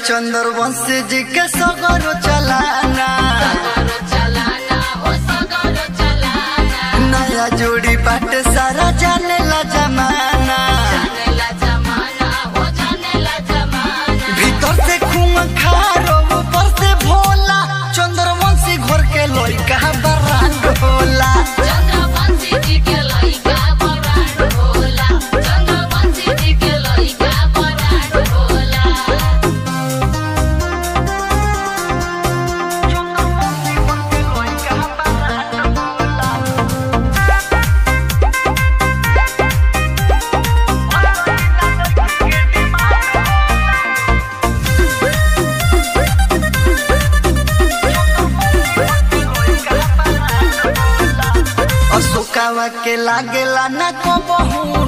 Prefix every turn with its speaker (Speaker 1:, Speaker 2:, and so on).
Speaker 1: चंद्रवंश जी के सगरो चलाना नया जोड़ी बाटे सारा जाने ला जमाना भीतर से खून खारो ऊपर से भोला चंद्रवंशी घर के लइका बरांड होला अशोकावा के लागेला ना को बहु